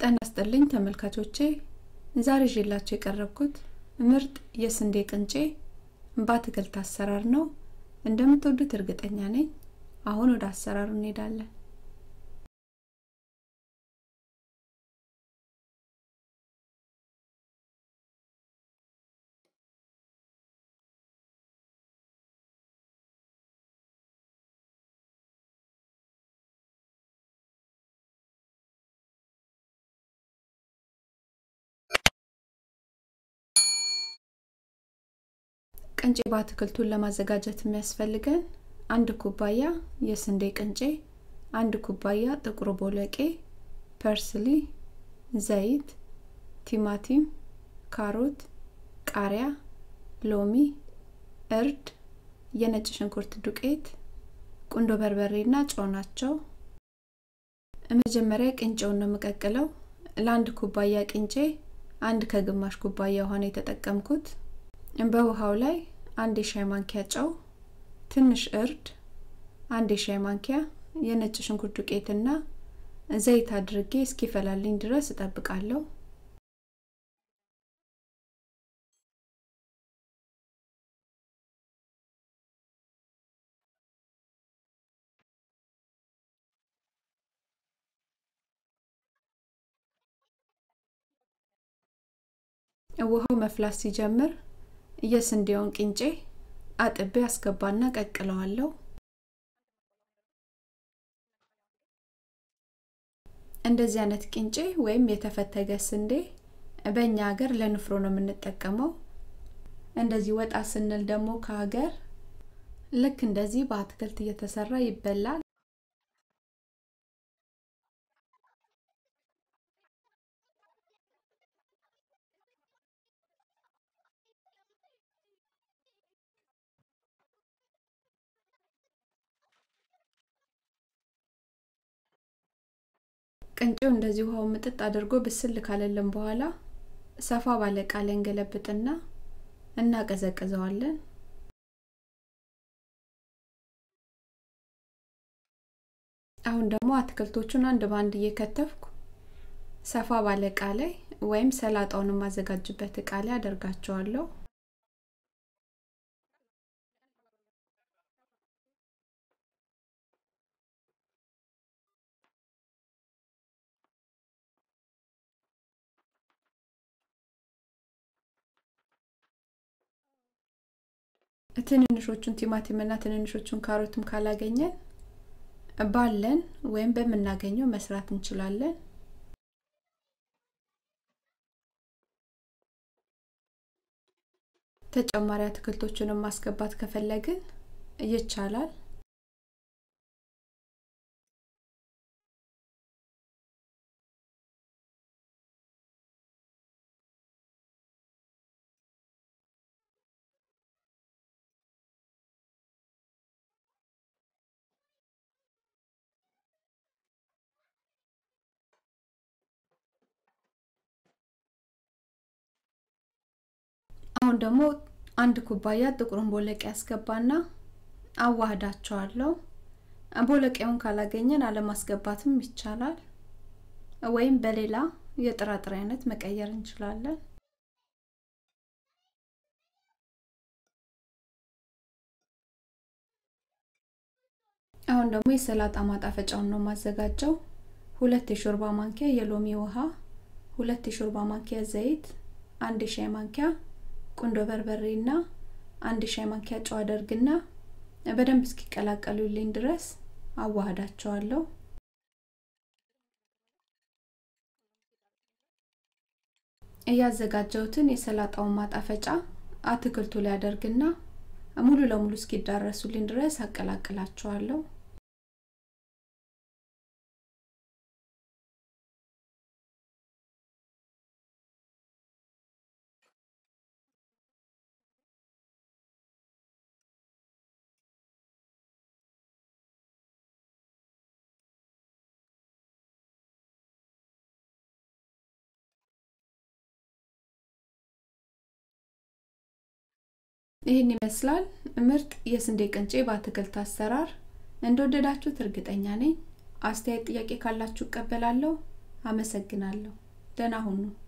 ጤና ይስጥልኝ ተመልካቾቼ ዛሬ ይዤላችሁ የቀረብኩት ምርጥ የስንዴ ቅንጬ በአትክልት አሰራር ነው እንደምትወዱት እርግጠኛ ነኝ አሁን ወደ አሰራሩ እንሄዳለን ቅንጬ በአትክልቱን ለማዘጋጀት የሚያስፈልገን አንድ ኩባያ የስንዴ ቅንጬ አንድ ኩባያ ጥቁር ቦለቄ ፐርስሊ ዘይት ቲማቲም ካሮት ቃሪያ ሎሚ እርድ የነጭ ሽንኩርት ዱቄት ቁንዶ በርበሬ ና ጨው ናቸው መጀመሪያ ቅንጬውን ነው የምቀቅለው ለአንድ ኩባያ ቅንጬ አንድ ከግማሽ ኩባያ ውሃ ነው የተጠቀምኩት በውሃው ላይ አንድ የሻይ ማንኪያ ጨው ትንሽ እርድ አንድ የሻይ ማንኪያ የነጭ ሽንኩርት ዱቄትና ዘይት አድርጌ እስኪፈላልኝ ድረስ እጠብቃለሁ ውሃው መፍላት ሲጀምር የስንዴውን ቅንጬ አጥቤ አስገባና ቀቅለዋለሁ እንደዚህ አይነት ቅንጬ ወይም የተፈተገ ስንዴ በእኛ ሀገር ለንፍሮ ነው የምንጠቀመው እንደዚህ ወጣ ስንል ደግሞ ከሀገር ልክ እንደዚህ በአትክልት እየተሰራ ይበላል ቅንጬው እንደዚህ ውሃው ምጥጥ አድርጎ ብስል ካለልን በኋላ ሰፋ ባለ እቃ ላይ እንገለብጥና እናቀዘቅዘዋለን አሁን ደግሞ አትክልቶቹን አንድ ባንድ እየከተፍኩ ሰፋ ባለ እቃ ላይ ወይም ሰላጣውን የማዘጋጅበት እቃ ላይ አደርጋቸዋለሁ ትንንሾቹን ቲማቲም እና ትንንሾቹን ካሮትም ካላገኘን ባለን ወይም በምናገኘው መስራት እንችላለን ተጨማሪ አትክልቶችንም ማስገባት ከፈለግን ይቻላል አሁን ደግሞ አንድ ኩባያ ጥቁሩን ቦለቄ ያስገባና አዋህዳቸዋለሁ ቦለቄውን ካላገኘን አለማስገባትም ይቻላል ወይም በሌላ የጥራጥሬ አይነት መቀየር እንችላለን አሁን ደግሞ የሰላጣ ማጣፈጫውን ነው ማዘጋጀው ሁለት የሾርባ ማንኪያ የሎሚ ውሃ ሁለት የሾርባ ማንኪያ ዘይት አንድ የሻይ ማንኪያ ቁንዶ በርበሬ እና አንድ ሻይ ማንኪያ ጨው አደርግና በደንብ እስኪቀላቀሉልኝ ድረስ አዋህዳቸዋለሁ እያዘጋጀሁትን የሰላጣውን ማጣፈጫ አትክልቱ ላይ አደርግና ሙሉ ለሙሉ እስኪዳረሱልኝ ድረስ አቀላቅላቸዋለሁ ይህን ይመስላል ምርጥ የስንዴ ቅንጬ በአትክልት አሰራር እንደወደዳችሁት እርግጠኛ ነኝ አስተያየት ጥያቄ ካላችሁ እቀበላለሁ አመሰግናለሁ። ደህና ሁኑ።